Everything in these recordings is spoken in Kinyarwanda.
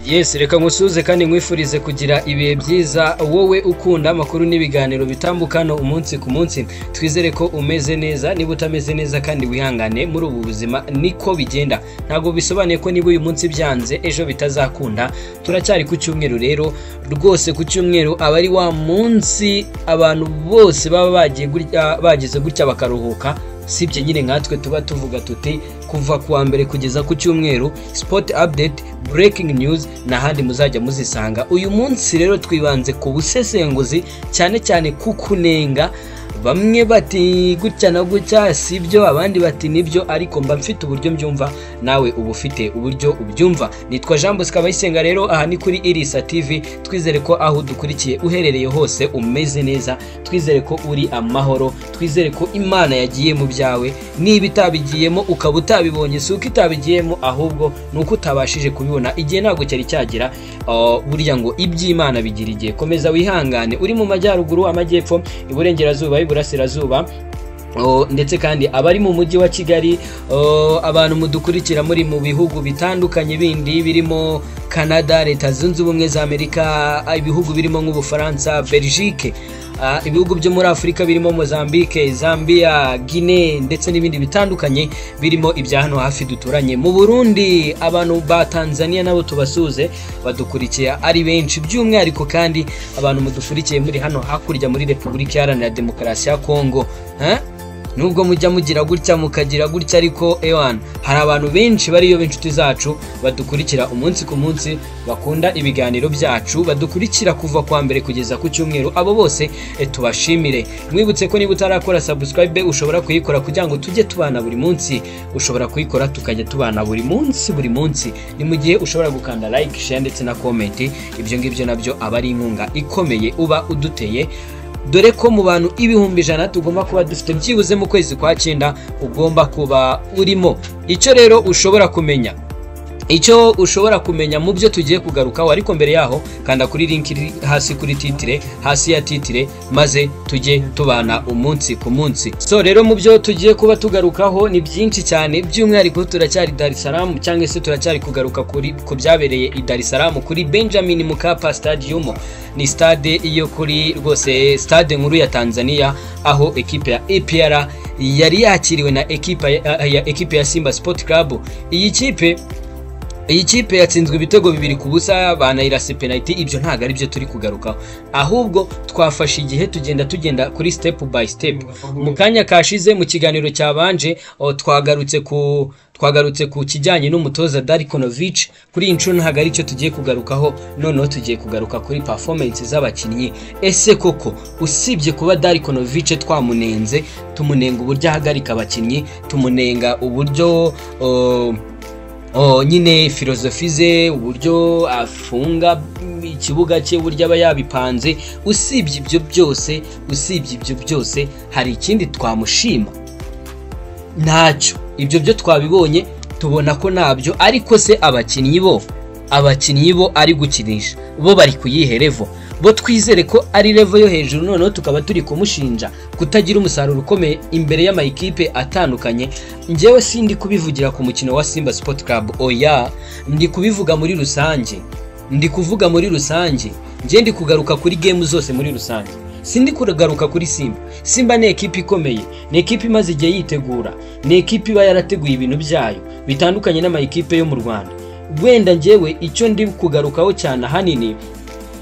yesi reka nkusuhuze kandi nkwifurize kugira ibihe byiza wowe ukunda amakuru n'ibiganiro bitambuka hano umunsi ku munsi twizere ko umeze neza niba utameze neza kandi wihangane muri ubu buzima niko bigenda ntabwo bisobanuye ko niba uyu munsi byanze ejo bitazakunda turacyari ku cyumweru rero rwose ku cyumweru aba ari wa munsi abantu bose baba bagiye gutya- bagize gutya bakaruhuka sibyo nyine nkatwe tuba tuvuga tuti kuva ku wa mbere kugeza ku cyumweru sport update breaking news n'ahandi muzajya muzisanga uyu munsi rero twibanze ku busesenguzi cyane cyane ku kunenga bamwe bati gutya na gutya sibyo abandi bati nibyo ariko mba mfite uburyo mbyumva nawe uba ufite uburyo ubyumva nitwa jean bosco abayisenga rero aha ni kuri irisa tv twizere ko aho udukurikiye uherereye hose umeze neza twizere ko uri amahoro twizere ko imana yagiye mu byawe niba itabigiyemo ukaba utabibonye si uko itabigiyemo ahubwo ni uko utabashije kubibona igihe ntabwo cyari cyagera uh, burya ngo iby'imana bigira igihe komeza wihangane uri mu majyaruguru amajyepfo iburengerazuba iburasirazuba Oh, ndetse kandi abari mu mujyi wa kigali oh, abantu mudukurikira muri mu bihugu bitandukanye bindi birimo canada leta zunze ubumwe za amerika ah, ibihugu birimo nk'ubufaransa belgique ah, ibihugu byo muri afurika birimo mozambique zambia guinee ndetse n'ibindi bitandukanye birimo ibya hano hafi duturanye mu burundi abantu ba tanzania nabo tubasuhuze badukurikiye ari benshi by'umwihariko kandi abantu mudukurikiye muri hano hakurya muri repubulika iharanira demokarasi ya kongo Eh? nubwo mujya mugira gutya mukagira gutya ariko ewana hari abantu benshi bariyo b'inshuti zacu badukurikira umunsi ku munsi bakunda ibiganiro byacu badukurikira kuva kwa mbere kugeza ku cyumweru abo bose eh, tubashimire mwibutse ko niba utarakora subscribe ushobora kuyikora kugira ngo tujye tubana buri munsi ushobora kuyikora tukajya tubana buri munsi buri munsi ni mu gihe ushobora gukanda like share ndetse na comment ibyo ngibyo nabyo aba ari inkunga ikomeye uba uduteye dore ko mu bantu ibihumbi ijana tugomba kuba dufite byibuze mu kwezi kwa cyenda ugomba kuba urimo icyo rero ushobora kumenya icyo ushobora kumenya mu byo tugiye kugarukaho ariko mbere yaho kanda kuri link iri hasi kuri titire hasi ya titire maze tujye tubana umunsi ku munsi so rero mu byo tugiye kuba tugarukaho ni byinshi cyane by'umwihariko turacyari Dar es Salaam cyangwa se turacyari kugaruka kuri ku byabereye i Dar es Salaam kuri Benjamin Mkapa Stadium ni stade iyo kuri rwose stade nkuru ya Tanzania aho ekipe ya APR yari yakiriwe na ekipa ya, ya ekipe ya Simba Sport Club iyi kipe iyi kipe yatsinzwe ibitego bibiri ku busa banayirase penaliti ibyo ntabwo ari byo turi kugarukaho ahubwo twafashe igihe tugenda tugenda kuri step by step mu kanya kashize mu kiganiro cyabanje o, twagarutse ku twagarutse ku kijyanye n'umutoza Darikonovic kuri iyi nshuro ntabwo ari cyo tugiye kugarukaho noneho tugiye kugaruka kuri performance z'abakinnyi ese koko usibye kuba Darikonovic twamunenze tumunenga uburyo ahagarika abakinnyi tumunenga uburyo o, Oh, nyine filozofi ze uburyo afunga mm, ikibuga cye uburyo aba yabipanze usibye ibyo byose usibye ibyo byose hari ikindi twamushima ntacyo ibyo byo twabibonye tubona ko ntabyo ariko se abakinnyi bo abakinnyi bo ari gukinisha bo bari kuyihe levo bo twizere ko ari levo yo hejuru noneho tukaba turi kumushinja kutagira umusaruro ukomeye imbere y'amayikipe atandukanye njyewe sindi kubivugira ku mukino wa simba sport club oya ndi kubivuga muri rusange ndi kuvuga muri rusange njye ndi kugaruka kuri gemu zose muri rusange sindi kugaruka kuri simba simba ni ekipa ikomeye ni ekipa imaze igihe yitegura ni ekipa iba yarateguye ibintu byayo bitandukanye n'amayikipe yo mu rwanda wenda njyewe icyo ndi kugarukaho cyane ahanini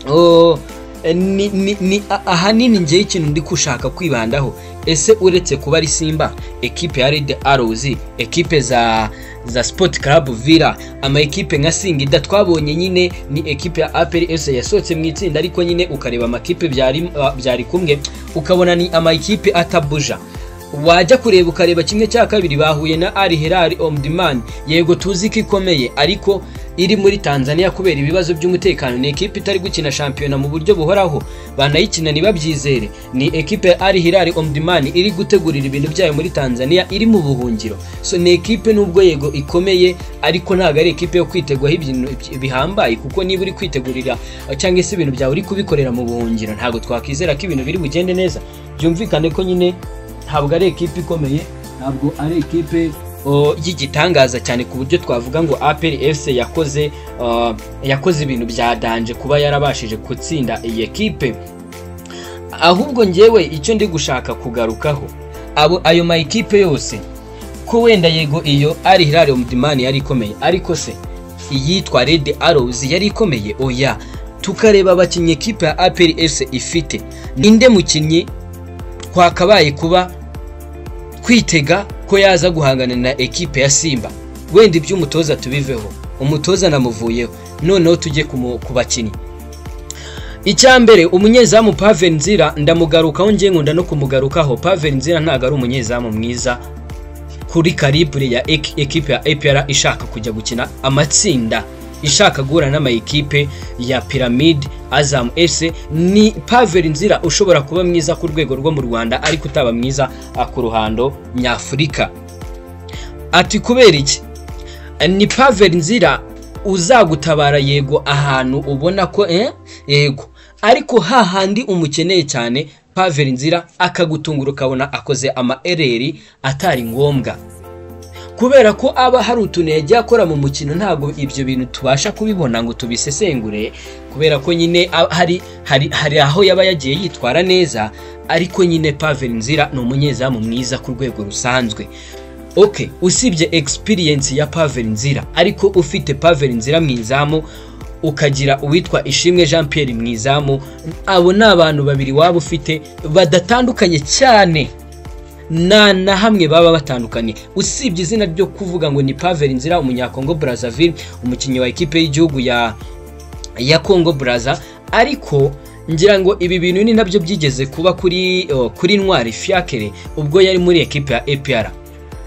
Oh, ni, ni, ni a- ahanini ngewe ikintu ndi gushaka kwibandaho ese uretse kuba ari simba ekipe ya red arrows ekipe za za sport club villa ama ekipe nka singida twabonye nyine ni ekipe ya apr s yasohotse mu itsinda ariko nyine ukareba amakipe byari ah, byari kumwe ukabona ni ama ekipe atabuja wajya kureba ukareba kimwe cya kabiri bahuye na Al Hilal on demand yego tuzi ko ikomeye ariko iri muri Tanzania kubera ibibazo by'umutekano ni ekipe itari gukina shampiyona mu buryo buhoraho banayikina nibabyizere ni ekipe ya Al Hilal on demand iri gutegurira ibintu byayo muri Tanzania iri mu buhungiro so ni ekipe nubwo yego ikomeye ariko ntabwo ari ekipe yo kwitegwaho ibintu bihambaye kuko niba uri kwitegurira cyangwa se ibintu byawe uri kubikorera mu buhungiro ntabwo twakwizera ko ibintu biri bugende neza byumvikane ko nyine ntabwo ari ekipe ikomeye ntabwo ari ekipe uh, y'igitangaza cyane ku buryo twavuga ngo aperi efuse yakoze uh, yakoze ibintu bya danje kuba yarabashije gutsinda iyi ekipe ahubwo ngewe icyo ndi gushaka kugarukaho abo ayo ma ekipe yose ko wenda yego iyo ari hirare umudimani yari ikomeye ariko se iyitwa redi arozi yari ikomeye oya tukareba abakinnyi ekipe ya aperi efuse ifite ninde mukinnyi twakabaye kuba twitega ko yaza guhangana na ekipe ya simba wenda ibyo umutoza tubiveho umutoza namuvuyeho noneho tujye ku bakinnyi icyambere umunyezamu pave nzira ndamugarukaho ngiye nkunda no kumugarukaho pave nzira ntabwo ari umunyezamu mwiza kuri karibure ya ekipe ya epera ishaka kujya gukina amatsinda ishaka guhura n'amayikipe ya piramide azamu ese ni paveri nzira ushobora kuba mwiza ku rwego rwo mu rwanda ariko utaba mwiza ku ruhando nyafurika ati kubera iki ni paveri nzira uzagutabara yego ahantu ubona ko yego ariko hahandi umukeneye cyane paveri nzira akagutungura ukabona akoze ama ereri atari ngombwa kubera ko aba hari utuntu yagiye akora mu mukino ntabwo ibyo bintu tubasha kubibona ngo tubisesengure kubera ko nyine hari hari hari aho yaba yagiye yitwara neza ariko nyine paveri nzira ni umunyezamu mwiza ku rwego rusanzwe oke usibye egisipiriyensi ya paveri nzira ariko ufite paveri nzira mu izamu ukagira uwitwa ishimwe jean Pierre mu izamu abo ni abantu babiri waba ufite badatandukanye cyane nta na hamwe baba batandukanye usibye izina ryo kuvuga ngo ni paveri nzira umunyakongo Brazzaville umukinnyi wa ekipe y'igihugu ya ya kongo Brazza ariko ngira ngo ibi bintu ni nabyo byigeze kuba kuri kuri ntwari fiakere ubwo yari muri ekipe ya epr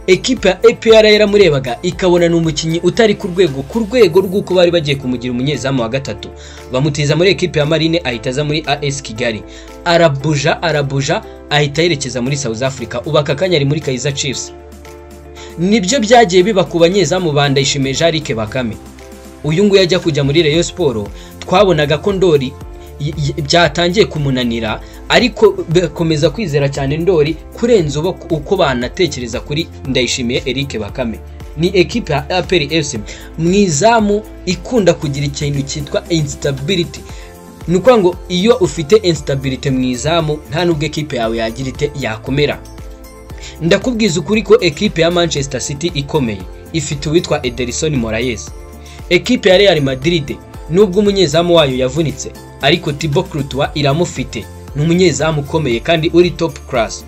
ekipe ya epr yaramurebaga ikabona ni umukinnyi utari ku rwego ku rwego rw'uko bari bagiye kumugira umunyezamu wa gatatu bamutiza muri ekipe ya marine ahita aza muri as kigali arabuja arabuja ahita yerekeza muri South Africa ubu aka kanya ari muri Kaizer Chiefs nibyo byagiye biba ku banyezamu ba Ndayishimiye Jean Bakame uyu nguyu ajya kujya muri Rayon Sport twabonaga ko Ndori byatangiye kumunanira ariko bakomeza kwizera cyane Ndori kurenza uko banatekereza kuri Ndayishimiye Eric Bakame ni ekipe ya APR FC mu izamu ikunda kugira ikintu cyitwa instability ni ukuvuga ngo iyo ufite insitabilite mu izamu nta nubwo ekipe yawe yagira ite yakomera ndakubwiza ukuri ko ekipe ya manchester city ikomeye ifite uwitwa ederson morayesi ekipe ya real madrid nubwo umunyezamu wayo yavunitse ariko tibo kurutuwa iramufite ni umunyezamu ukomeye kandi uri top class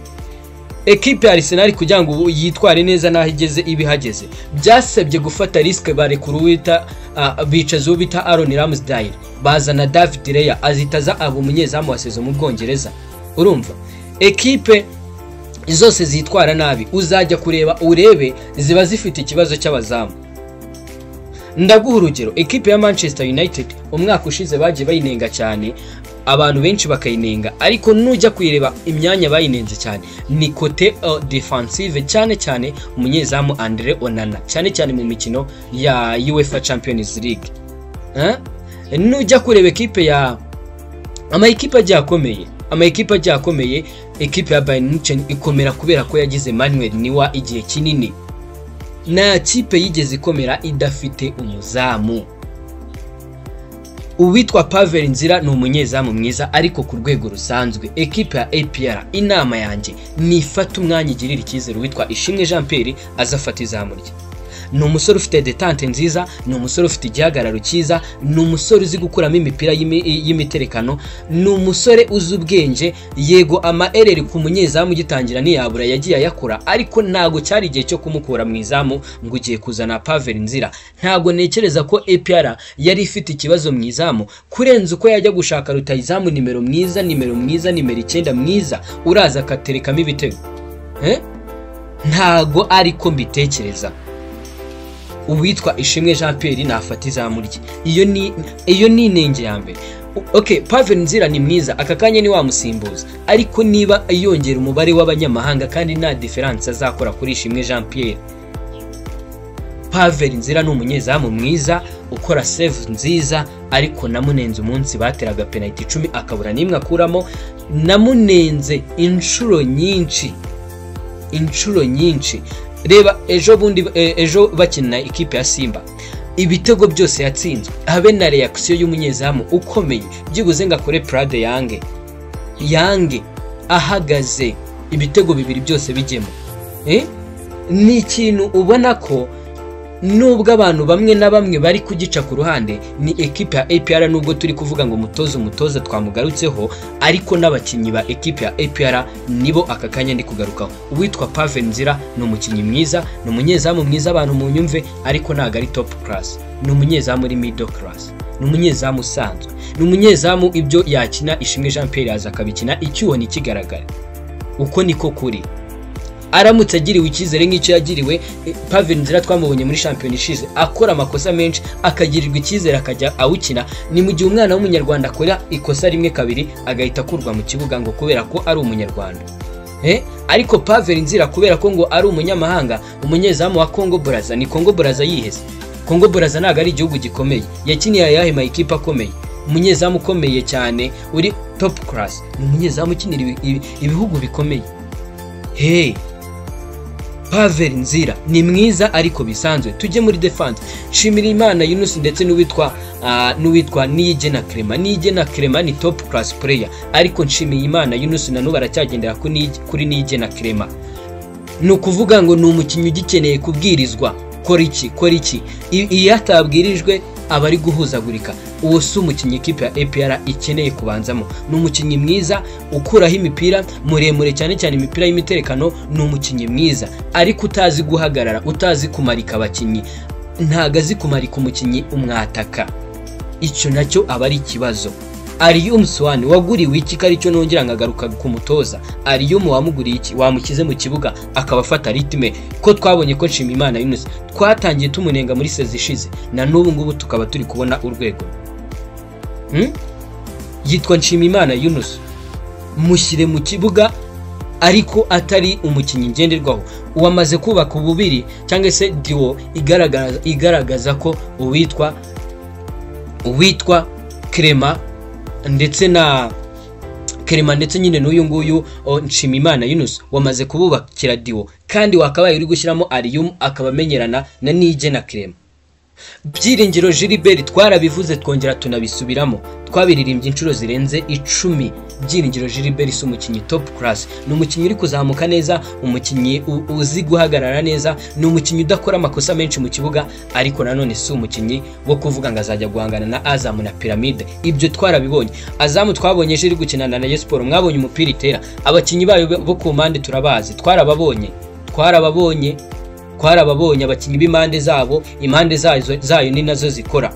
ekipe ya Arsenal kugira ngo ubu yitware neza n'aho igeze ibihageze byasabye gufata risike barekura uwita bicaza uwo bita Aaron Ramsdale bazana David Rea azitaza aba umunyezamu wa sezo mu Bwongereza urumva ekipe zose zitwara nabi uzajya kureba urebe ziba zifite ikibazo cy'abazamu ndaguha urugero ekipe ya Manchester United umwaka ushize bagiye bayinenga cyane abantu benshi bakayinenga ariko nujya kuyireba imyanya bayinenze cyane ni kote defansive cyane cyane umunyezamu Andre Onana cyane cyane mu mikino ya UEFA Champions League nujya kureba ekipe ya amayikipe agiye akomeye amayikipe agiye akomeye ekipe ya Bayern Munchen ikomera kubera ko yagize Manuel Niwa igihe kinini nta kipe yigeze ikomera idafite umuzamu uwitwa paveri nzira ni umunyezamu mwiza ariko ku rwego rusanzwe ekipa ya apr inama yanjye nifata umwanya igirira icyizere uwitwa ishimwe jean Pierre azafata izamu rye ni umusore ufite detante nziza ni umusore ufite igihagararo cyiza ni umusore uzi gukuramo imipira y'imiterekano ni umusore uzi ubwenge yego amaereri ku munyezamu ugitangira ntiyabura yagiye ayakora ariko ntabwo cyari igihe cyo kumukura mu izamu ngo ugiye kuzana paveri nzira ntabwo ntekereza ko APR yari ifite ikibazo mu izamu kurenza uko yajya gushaka rutayizamu nimero mwiza nimero mwiza nimero icyenda mwiza uraza akaterekamo ibitego ntago ariko mbitekereza uwitwa ishimwe jean Pierre nafata izamu rye iyo ni iyo ni inenge ya mbere ok paveri nzira ni mwiza aka kanya ni wamusimbuza ariko niba yongera umubare w'abanyamahanga kandi nta diferanse azakora kuri ishimwe jean Pierre paveri nzira ni umunyezamu mwiza ukora save nziza ariko namunenze umunsi bateraga penaliti icumi akabura n'imwe akuramo namunenze inshuro nyinshi inshuro nyinshi reba ejo bundi eh, ejo bakina ikipe ya simba ibitego byose yatsinzwe habe na reakisiyo y'umunyezamu ukomeye byibuze ngo akore purade yange yange ahagaze ibitego bibiri byose bijyemo Eh? ni ikintu ubona ko nubwo abantu bamwe na bamwe bari kugica ku ruhande ni ekipe ya APR nubwo turi kuvuga ngo mutoze umutoza twamugarutseho ariko n'abakinnyi ba ekipe ya APR nibo aka kanya ndi kugarukaho uwitwa Pave Nzira ni umukinnyi mwiza ni umunyezamu mwiza abantu mu nyumve ariko ntabwo ari top class ni umunyezamu uri middle class ni umunyezamu usanzwe ni umunyezamu ibyo yakina ishimwe Jean Pierre yaza akabikina icyuho ntikigaragare uko niko kuri aramutse agiriwe icyizere nk'icyo yagiriwe eh, Pave Nzira twamubonye muri shampiyona ishize akora amakosa menshi akagirirwa icyizere akajya awukina ni mu gihe umwana w'umunyarwanda akora ikosa rimwe kabiri agahita akurwa mu kibuga ngo kubera ko ari umunyarwanda Eh, ariko Pave Nzira kubera ko ngo ari umunyamahanga umunyezamu wa Congo Brazza ni Congo Brazza yihese Congo Brazza ntabwo ari igihugu gikomeye yakiniye ayahe ma ekipe akomeye umunyezamu ukomeye cyane uri top class ni umunyezamu ukinira ibi- ibi- ibihugu bikomeye hey Pavel Nzira ni mwiza ariko bisanzwe tujye muri defense shimira Imana Yunus ndetse n'uwitwa ah, n'uwitwa Niyigena Clement Niyigena Clement ni top class player ariko nshimiye Imana Yunus na n'ubu aracyagendera ku Niyige- kuri Niyigena Clement ni ukuvuga ngo ni umukinnyi ugikeneye kubwirizwa kora iki kora iki I- iyo atabwirijwe aba ari guhuzagurika uwo si umukinnyi ikipe ya APR ikeneye kubanzamo ni umukinnyi mwiza ukuraho imipira muremure cyane cyane imipira y'imiterekano ni umukinnyi mwiza ariko utazi guhagarara utazi kumarika abakinnyi ntago azi kumarika umukinnyi umwataka icyo nacyo aba ari ikibazo Ariyum Swan waguriwe iki ko aricyo nongera nkagaruka ku mutoza Ariyum wamuguriye iki wamukize mu kibuga akaba afata ritme ko twabonye ko nshima Imana Yunus twatangiye tumunenga muri sezi ishize na n'ubu ngubu tukaba turi kubona urwego Hmm? yitwa Nshimiyimana Yunus mushyire mu kibuga ariko atari umukinnyi ngenderwaho uwamaze kubaka ububiri cyangwa se diwo igaragaza, igaragaza ko uwitwa uwitwa Clement ndetse na Clement ndetse nyine n'uyu nguyu o, Nshimiyimana Yunus wamaze kububakira diwo kandi wakabaye uri gushyiramo Arium akaba amenyerana na Nije na Clement byiringiro Gilbert twarabivuze twongera tunabisubiramo twabiririmbye inshuro zirenze icumi byiringiro Gilbert si umukinnyi top class ni umukinnyi uri kuzamuka neza umukinnyi u- uzi guhagarara neza ni umukinnyi udakora amakosa menshi mu kibuga ariko nanone si umukinnyi wo kuvuga ngo azajya guhangana na Azam na Pyramide ibyo twarabibonye Azam twabonye ejo iri gukina na Rayon Sports mwabonye umupira itera abakinnyi bayo bo ku mpande turabazi twarababonye twarababonye twarababonye abakinnyi b'impande zabo impande zazo- zayo ni nazo zikora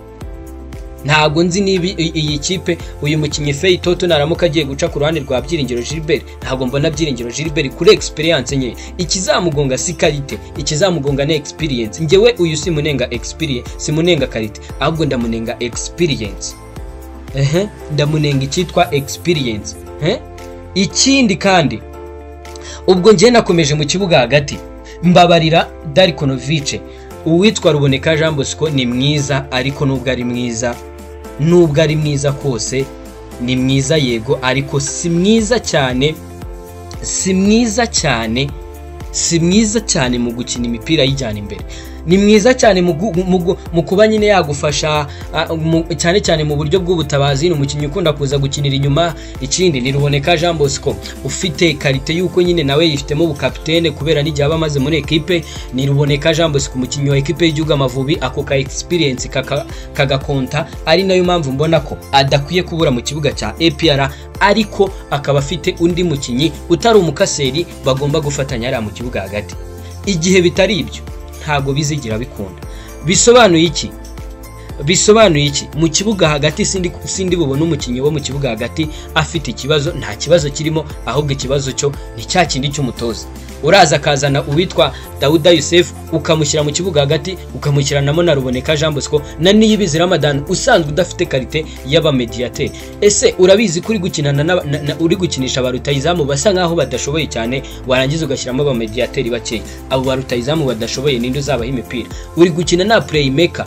ntabwo nzi niba i- iyi kipe uyu mukinnyi Fei Toto naramuka agiye guca ku ruhande rwa Byiringiro Gilbert ntabwo mbona Byiringiro Gilbert kuri experience nke ikizamugonga si karite ikizamugonga ni experience njyewe uyu simunenga experience simunenga karite ahubwo ndamunenga experience ehe ndamunenga icyitwa experience eh? ikindi kandi ubwo njye nakomeje mu kibuga hagati mbabarira Darikonovice uwitwa Ruboneka Jean Bosco ni mwiza ariko nubwo ari mwiza nubwo ari mwiza kose ni mwiza yego ariko si mwiza cyane si mwiza cyane si mwiza cyane mu gukina imipira yijyana imbere ni mwiza cyane mu gu- mu gu- mu kuba nyine yagufasha ah, mu- cyane cyane mu buryo bw'ubutabazi ni umukinnyi ukunda kuza gukinira inyuma ikindi ni Ruboneka Jean Bosco ufite karite y'uko nyine nawe yifitemo ubukapitene kubera n'igihe aba amaze muri ekipe ni Ruboneka Jean Bosco umukinnyi wa ekipe y'igihugu Amavubi ako ka experience kaka- kagakonta ari nayo mpamvu mbona ko adakwiye kubura mu kibuga cya APR ariko akaba afite undi mukinnyi utari umukaseri bagomba gufatanya ariya mu kibuga hagati igihe bitari ibyo ntabwo bizigira bikunda bisobanuye iki bisobanuye iki mu kibuga hagati sindi sindi bubona umukinnyi wo mu kibuga hagati afite ikibazo nta kibazo kirimo ahubwo ikibazo cyo ni cya kindi cy'umutoza uraza akazana uwitwa Dawuda Yusef ukamushyira mu kibuga hagati ukamushyiranamo na Ruboneka Jean Bosco na Niyibizi Ramadan usanzwe udafite karite y'abamediateri ese urabizi ko uri gukinana n'aba- na, na, uri gukinisha ba rutayizamu basa nkaho badashoboye cyane warangiza ugashyiramo abamediateri bakeya abo ba rutayizamu badashoboye ninde uzabaha imipira uri gukina na playmaker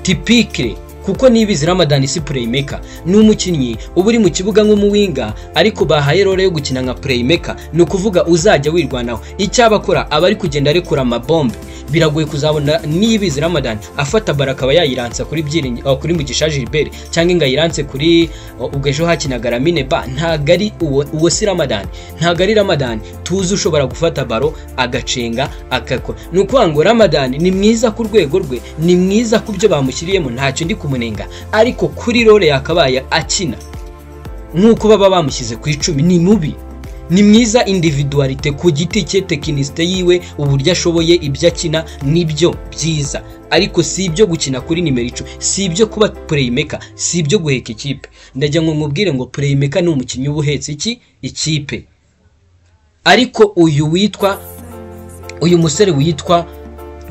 tipikire kuko nibizi Ramadan si playmaker ni umukinnyi uba uri mu kibuga nk'umuwinga ariko bahaye role yo gukina nka playmaker ni ukuvuga uzajya wirwanaho icyabakora aba ari kugenda arekura amabombe biragoye kuzabona nibizi Ramadan afata bara akaba yayiransa kuri byiringiro kuri mugisha Gilbert cyangwa ingayiranse kuri ubwo ejo hakinaga Lamine Ba ntago ari uwo uwo si Ramadan ntago ari Ramadan tuzi ushobora gufata baro agacenga agakora ni ukuvuga ngo Ramadan ni mwiza ku rwego rwe ni mwiza ku byo bamushyiriyemo ntacyo ndi kumunenga ariko kuri role yakabaye akina nk'uko baba bamushyize ku icumi ni mubi ni mwiza individualite ku giti cye tekinisite yiwe uburyo ashoboye ibyo akina nibyo byiza ariko si ibyo gukina kuri nimero icumi si ibyo kuba playmaker si ibyo guheka ikipe ndajya ngo mubwire ngo playmaker ni umukinnyi uba uhetse iki ikipe ariko uyu witwa uyu musore witwa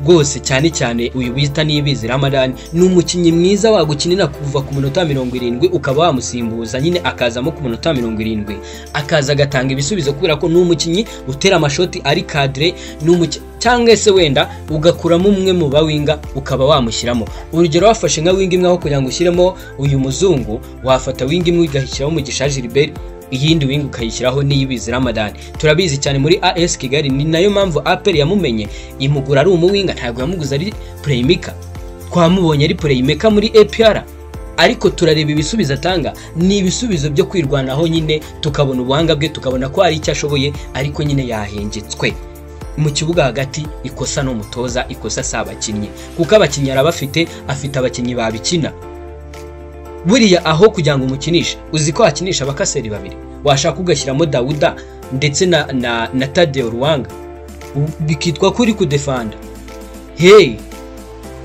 rwose cyane cyane uyu bita nibizi ramadani ni umukinnyi mwiza wagukinira kuva ku minota mirongo irindwi ukaba wamusimbuza nyine akazamo ku minota mirongo irindwi akaza agatanga ibisubizo kubera ko ni umukinnyi utera amashoti ari kadire cyangwa se wenda ugakuramo umwe mu bawinga ukaba wamushyiramo urugero wafashe nka winga imwe aho kugira ngo ushyiremo uyu muzungu wafata winga imwe ugashyiraho umugisha Gilbert iyindi wingi ukayishyiraho n'iyibizi ramadani turabizi cyane muri as kigali ni nayo mpamvu aperi yamumenye imugura ari umuwinga ntabwo yamuguze ari purayimika twamubonye ari purayimika muri epr ariko turareba ibisubizo atanga ni ibisubizo byo kwirwanaho nyine tukabona ubuhanga bwe tukabona ko hari icyo ashoboye ariko nyine yahengetswe mu kibuga hagati ikosa n'umutoza ikosa si abakinnyi kuko abakinnyi arabafite afite abakinnyi babikina buriya aho kugira ngo umukinishe uzi ko wakinisha abakaseri babiri washaka ugashyiramo dawuda ndetse na na na tadeo ruwanga bikitwa ko uri kudefanda hey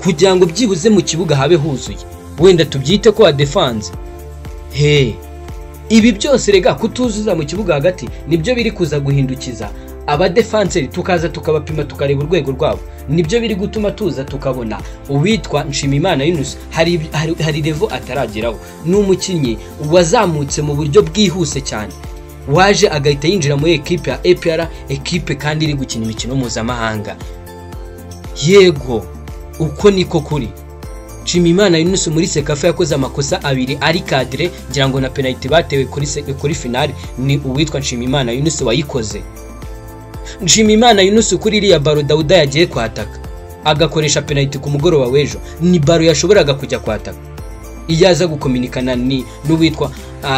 kugira ngo byibuze mu kibuga habe huzuye wenda tubyite ko wadefanze hey ibi byose rega kutuzuza mu kibuga hagati nibyo biri kuza guhindukiza abadefanseri tukaza tukabapima tukareba urwego rwabo nibyo biri gutuma tuza tukabona uwitwa nshimimana yunus hari, hari, hari revo atarageraho ni umukinnyi wazamutse mu buryo bwihuse cyane waje agahita yinjira muri ekipe ya epr ekipe kandi iri gukina imikino mpuzamahanga yego uko niko kuri nshimimana yunus muri sekafa yakoze amakosa abiri ari kadire ngira ngo na penaliti batewe kuri, kuri finale ni uwitwa nshimimana yunus wayikoze nshimimana yunusu kuri iriya baro dawuda yagiye kwataka agakoresha penaliti ku mugoroba w'ejo ni baro yashoboraga kujya kwataka iyo aza gukominikana n'uwitwa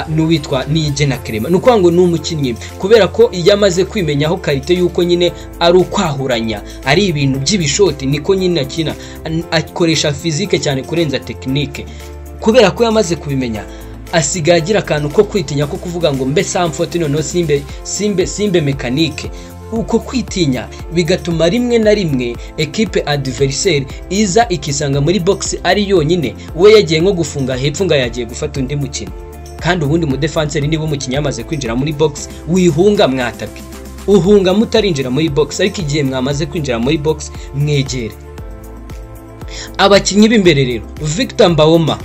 n'uwitwa niyigena kerema ni ukuvuga ngo ni umukinnyi kubera ko iyo amaze kwimenyaho karite y'uko nyine ari ukwahuranya ari ibintu by'ibishoti niko nyine akina akoresha fizike cyane kurenza tekinike kubera ko yamaze kubimenya asigaye agira akantu ko kwitinya ko kuvuga ngo mbe samfoti noneho simbe simbe simbe mekanike uko kwitinya bigatuma rimwe na rimwe ekipe adiveriseri iza ikisanga muri bogisi ari yonyine we yagiye nko gufunga hepfo ngo yagiye gufata undi mukino kandi ubundi mudefanseri niba umukinnyi yamaze kwinjira muri bogisi wihunga mwataka uhunga mutarinjira muri bogisi ariko igihe mwamaze kwinjira muri bogisi mwegere abakinnyi b'imbere rero victor mbawoma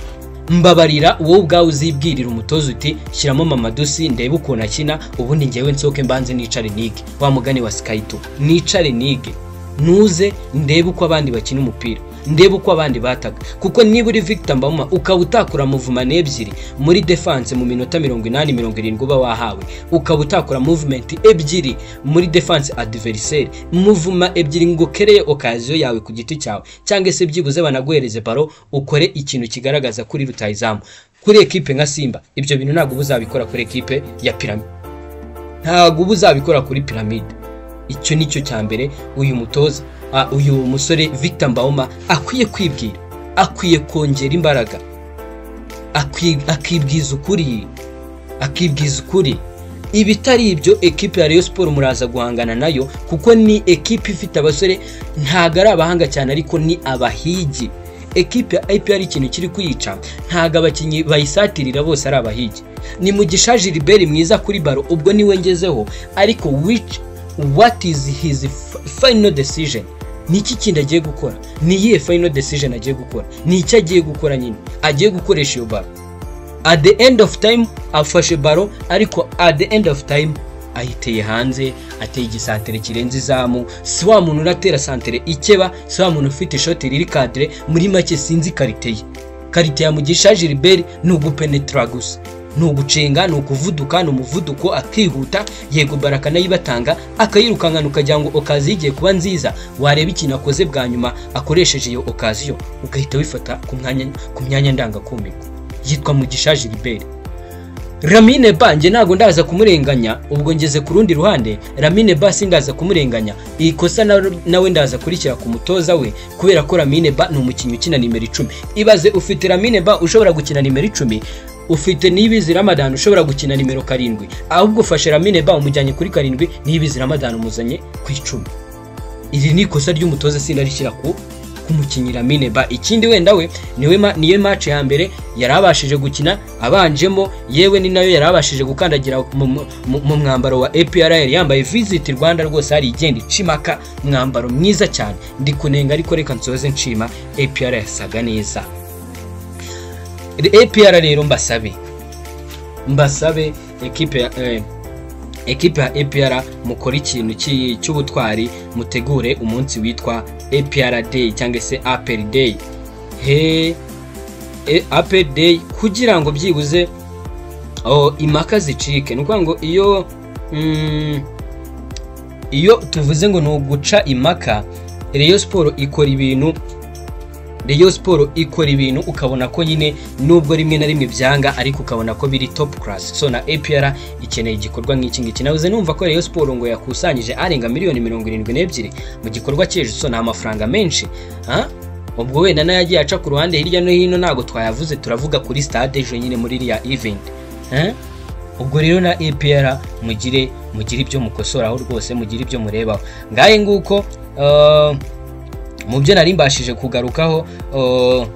mbabarira wowe ubwawe uzibwirira umutoza uti shyiramo mamadusi ndebe ukuntu akina ubundi ngewe nsohoke mbanze nicare nige wa mugani wa sikayito nicare nige ntuze ndebe uko abandi bakina umupira ndebe uko abandi bataga kuko niba uri victor mbamuma ukaba utakura muvumane ebyiri muri defanse mu minota mirongo inani mirongo irindwi uba wahawe ukaba utakura muvumenti ebyiri muri defanse adiveriseri muvuma ebyiri ngo ukereye okaziyo yawe ku giti cyawe cyangwa se byibuze banaguhereze baro ukore ikintu kigaragaza kuri rutayizamu kuri ekipe nka simba ibyo bintu ntabwo uba uzabikora kuri ekipe ya piramide ntabwo uba uzabikora kuri piramide icyo ni cyo cya mbere uyu mutoza uyu musore victor mbawoma akwiye kwibwira akwiye kongera imbaraga akibwiza ukuri akibwiza ukuri ibitari ibyo ekipe ya Rayon siporo muraza guhangana nayo kuko ni ekipe ifite abasore ntabwo ari abahanga cyane ariko ni abahigi ekipe ya IPR ikintu kiri kuyica ntabwo abakinnyi bayisatirira bose ari abahigi ni mugisha Gilbert mwiza kuri baro ubwo niwe ngezeho ariko wica what is his final decision ni iki kindi agiye gukora ni iyihe final decision agiye gukora ni icyo agiye gukora nyine agiye gukoresha iyo baro at the end of time afashe baro ariko at the end of time ayiteye hanze ateye igisantere kirenze izamu si wa muntu unatera santere ikeba si wa muntu ufite ishoti riri kadire muri make sinzi karite ye karite ya mugisha gilbert ni ugupenetra gusa ni ugucenga ni ukuvuduka ni umuvuduko akihuta yego bara akanayibatanga akayirukankana ukagira ngo okazi igiye kuba nziza wareba ikintu akoze bwa nyuma akoresheje iyo okaziyo ugahita wifata ku mwanya ku myanya ndangakumirwa yitwa mugisha gilbert Ramine Ba nge ntabwo ndaza kumurenganya ubwo ngeze ku rundi ruhande Ramine Ba sindaza kumurenganya iyi kosa na- nawe ndaza kurikira ku mutoza we kubera ko Ramine Ba ni umukinnyi ukina nimero icumi ibaze ufite Ramine Ba ushobora gukina nimero icumi ufite nibizi Ramadan ushobora gukina nimero karindwi ahubwo ufashe Ramine Ba umujyanye kuri karindwi nibizi Ramadan umuzanye ku icumi iri ni ikosa ry'umutoza sindarishyira ku kumukinnyi Lamine Ba ikindi wenda we niwe ma, niyo match ya mbere yari abashije gukina abanjemo yewe ni nayo yari abashije gukandagira mu- mu- mu mu mwambaro wa APRL yambaye visit Rwanda rwose hari igenda icimaka mwambaro mwiza cyane ndi kunenga ariko reka nsoze nshima APRL yasaga neza APR rero mbasabe mbasabe ekipe ya eh, ekipe ya APR mukore ikintu cy'i- cy'ubutwari mutegure umunsi witwa APR Day cyangwa se APR Day he e- APR Day kugira ngo byibuze oh, impaka zicike ni ukuvuga ngo iyo mm, iyo tuvuze ngo ni uguca impaka Rayon Sport ikora ibintu Rayon Sport ikora ibintu ukabona ko nyine nubwo rimwe na rimwe byanga ariko ukabona ko biri top class so na APR ikeneye igikorwa nk'iki ngiki nabuze numva ko Rayon Sport ngo yakusanyije arenga miliyoni mirongo irindwi n'ebyiri mu gikorwa cy'ejo so ni amafaranga menshi ha? ubwo wenda nayo yagiye aca ku ruhande hirya no hino ntabwo twayavuze turavuga kuri stade ejo nyine muri iriya event ha? ubwo rero na APR mugire mugire ibyo mukosoraho rwose mugire ibyo murebaho ngahe nguko uh, mu byo nari mbashije kugarukaho uh,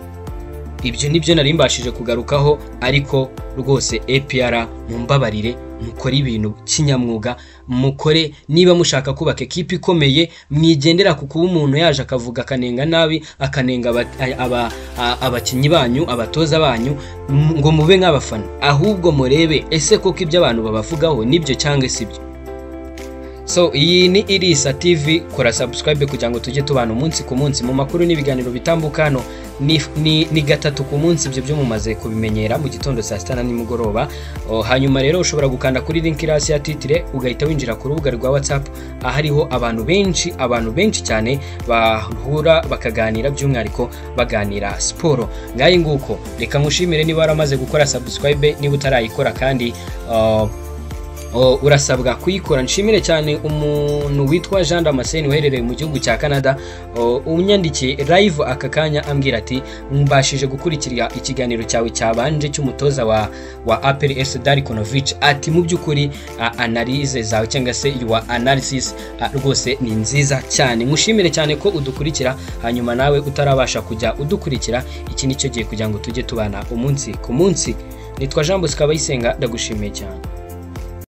ibyo nibyo nari mbashije kugarukaho ariko rwose APR mumbabarire mukore ibintu kinyamwuga mukore niba mushaka kubaka ekipi ikomeye mwigendera ku kuba umuntu yaje akavuga akanenga nabi akanenga aba- aba- a- abakinnyi banyu abatoza banyu m- ngo mube nk'abafana ahubwo murebe ese koko ibyo abantu babavugaho nibyo cyangwa si byo so iyi ni irisa tv kora subscribe kugira ngo tujye tubana umunsi ku munsi mu makuru n'ibiganiro bitambuka hano ni, ni, ni gatatu ku munsi ibyo byo mumaze kubimenyera mu gitondo saa sita na nimugoroba O, hanyuma rero ushobora gukanda kuri link iri hasi ya titire ugahita winjira ku rubuga rwa whatsapp ahariho abantu benshi abantu benshi cyane bahura bakaganira by'umwihariko baganira siporo ngahe nguko reka nkushimire niba waramaze gukora subscribe niba utarayikora kandi uh, O, urasabwa kuyikora nshimire cyane umuntu witwa jean damascene uherereye mu gihugu cya canada O, unyandikiye live aka kanya ambwira ati mbashije gukurikira ikiganiro cyawe cyabanje cy'umutoza wa wa apel s darikonovic ati mu by'ukuri a- analyse zawe cyangwa se your analysis a, rwose ni nziza cyane nkushimire cyane ko udukurikira hanyuma nawe utarabasha kujya udukurikira iki ni cyo gihe kugira ngo tujye tubana umunsi ku munsi nitwa jean bosco abayisenga ndagushimiye cyane